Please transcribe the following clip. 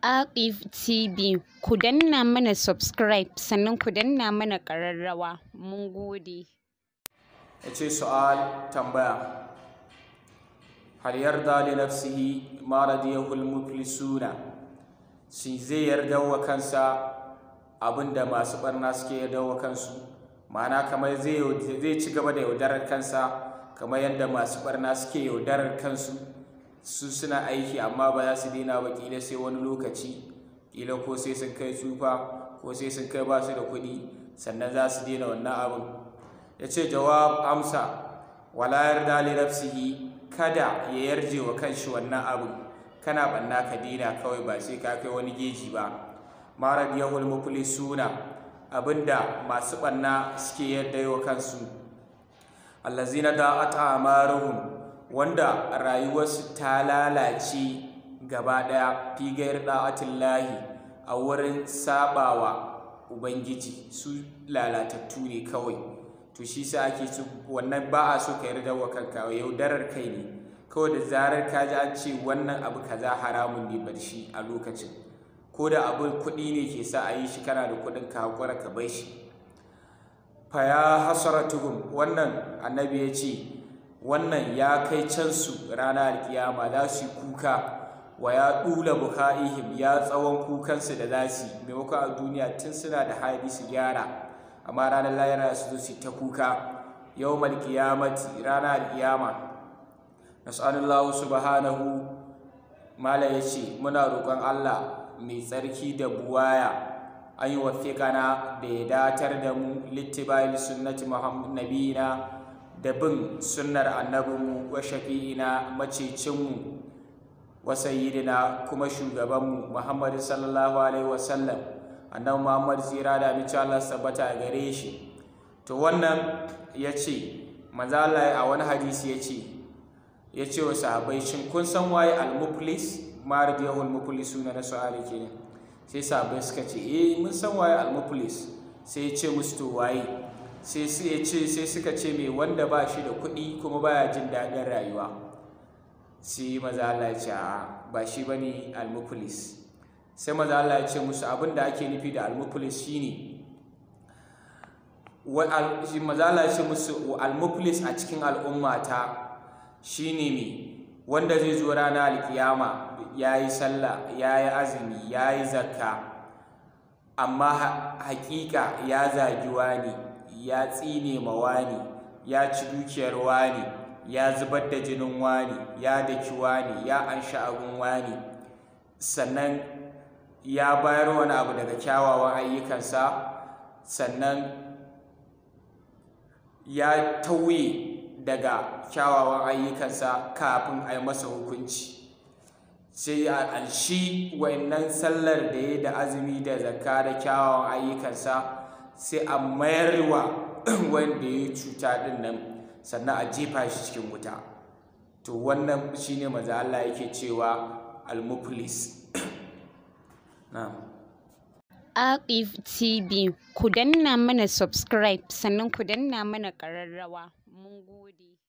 Aqif TV ku danna mana subscribe sannan ku danna mana ƙararrawa mun gode. ya ce su'al tambaya hal yarda li nafsihi ma radiyahu al-muflisuna shi zai yarda wa kansa abinda masu barna suke yarda wa kansu ma'ana kamar zai zai ci gaba da yaudarar kansa kamar yadda masu barna suke yaudarar kansu su suna aiki amma ba za su daina ba kila sai wani lokaci kila ko sai sun kai tsufa ko sai sun kai ba su da kuɗi sannan za su daina wannan abin ya ce jawab amsa wala yarda li nafsihi kada ya yarje wa kanshi wannan abu kana banna ka dina kawai ba sai ka kai wani geji ba ma radiyahul muflisuna abinda masu banna suke yarda wa kansu allazina da'at amaruhum wanda rayuwarsu ta lalace gaba daya fi gair da'atillahi a wurin sabawa ubangiji su lalatattu ne kawai to shi sa ake so wannan ba a so ka yarda wa kanka yaudarar kai ne kawai da zarar ka ji an ce wannan abu kaza haramun ne bar shi a lokacin ko da abin kuɗi ne ke sa a yi shi kana da kuɗin ka hakura ka bai shi fa ya hasaratuhum wannan annabi ya ce wannan ya kai can su ranar alkiyama za su yi kuka wa ya ɗula buka'ihim ya tsawon kukansu da za su maimakon a duniya tun suna da hali su gyara amma ranar lahira su zo su ta kuka yau malkiyamati ranar alkiyama nasallallahu subhanahu mala ya ce muna roƙon allah mai tsarki da buwaya an yi wafiƙana da ya datar da mu littibayin sunnati nabiyina da bin sunnar annabinmu wa shafi'ina macecinmu wa sayyidina kuma shugabanmu muhammadu sallallahu alaihi wasallam annabi Muhammad tsira da amince Allah sabbata a gare shi to wannan ya ce manzo Allah a wani hadisi ya ce ya ce wa sahabbai shin kun san waye al-muflis ma radiyahu al-muflisuna na su'ali kenan sai sahabbai suka ce eh mun san waye al-muflis sai ya ce musu to waye sai sai ya ce sai suka ce me wanda ba shi da kuɗi kuma baya jin daɗin rayuwa sai manzo Allah ya ce ba shi bane al-muflis sai maza Allah ya ce musu abin da ake nufi da almuflis shine maza Allah ya ce musu almuflis a cikin al'ummata shine me wanda zai zo rana alkiyama ya yi sallah ya yi azumi ya yi zakka amma hakika ya zagi wani ya tsine ma wani ya ci dukiyar wani ya zubar da jinin wani ya daki wani ya anshi abin wani sannan ya bayar wani abu daga kyawawan ayyukansa sannan ya tauye daga kyawawan ayyukansa kafin a yi masa hukunci sai a alshi wa'annan sallar da ya da azumi da zakka da kyawawan ayyukansa sai a mayarwa wanda ya cuta din nan sannan a jefa shi cikin wuta to wannan shine maza Allah yake cewa al-muflis Aqif TV ku danna mana subscribe sannan ku danna mana ƙararrawa mun gode.